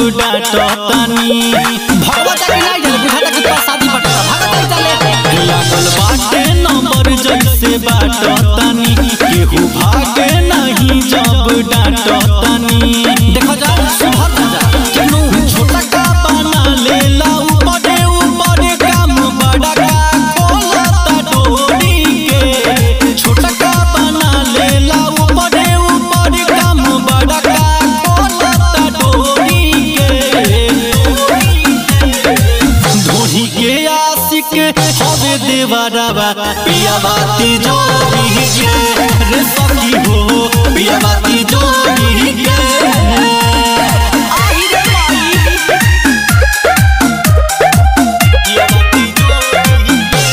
डांटतानी भगवत के नहीं जाने बुझाता कि तोरा शादी बटेगा भागत नहीं चले लागल बाटे नंबर जैसे बाटतानी केहू भागे नहीं जब डांटतानी देखो जा सुधर ना जा केनू छोटा का बना लेला ऊपरे ऊपरे काम बड़ा का खोलता डोरी के छोटा का बना लेला ऊपरे ऊपरे काम बड़ा का खोलता डोरी के धोनी के आशिक हवे देवरवा पिया बाती जोड़ी के रे सखी हो पिया बाती जोड़ी के आई रे माई पिया बाती जोड़ी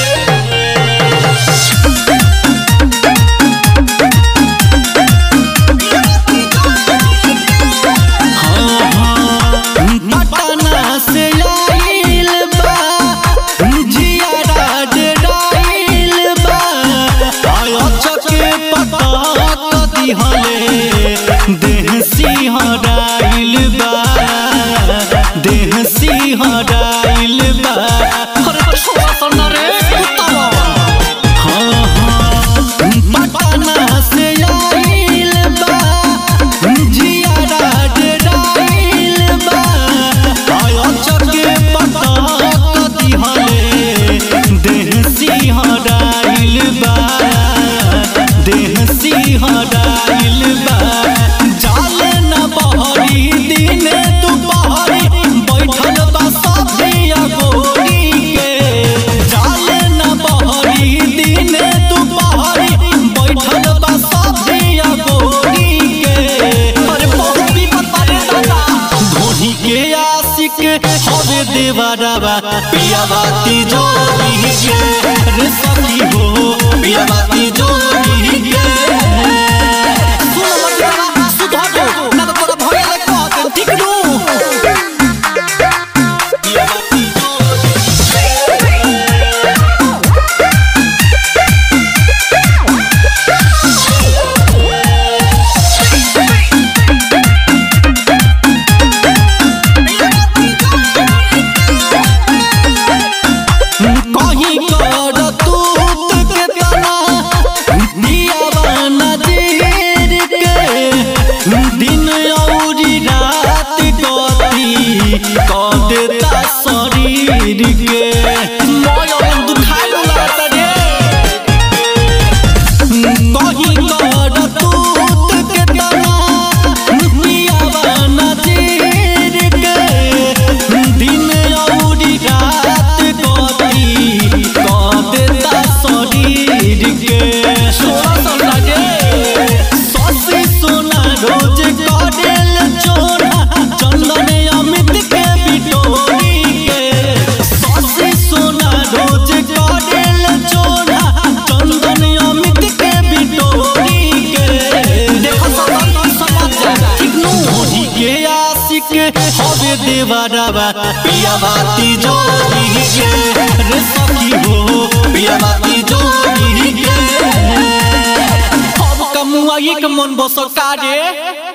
पटना से आइल बा जियारा डेराइल बा आयो चके पता कदी हले देह सिंहराइल बा देह सिंहराइल बा अरे छोरा सन रे कुत्ता हाँ हाँ पटना से आइल बा जियारा डेराइल बा आयो चके पता कदी हले देह सिंहराइल बा देह सिंहराइल बा जाल न बहरी दिन दुपहरी बैठल बा सभिया गोरी के जाल न बहरी दिन दुपहरी बैठल बा सभिया गोरी के अरे बहुत विपत बारे दादा धोनी के आशिक हवे देवरवा पिया बाती जोड़ी के रे सखी हो पिया बाती जोड़ी के सुन मत बाबा सुधर जो ना तो तोरा भैया ले कह दे ठीक नु पिया बाती जोड़ी कहीं कर तूत के तना दियावा नजीर के दिन औरी रात गति कर देता शरीर के मोय दुखाई लागत रे कहीं कर तूत के तना दियावा नजीर के दिन औरी रात गति कर देता शरीर के छोरा सन लागे ससी सोना रोज करेल चोरा चंदन अमित के बिटोरी के ससी सोना रोज करेल चोरा चंदन अमित के बिटोरी के देखो सब समझ जा ठीक नु धोनी के आशिक हवे देवरवा पिया बाती जोड़ी के रे सखी हो पिया बाती जोड़ी के अब कमुआई के मन बसका रे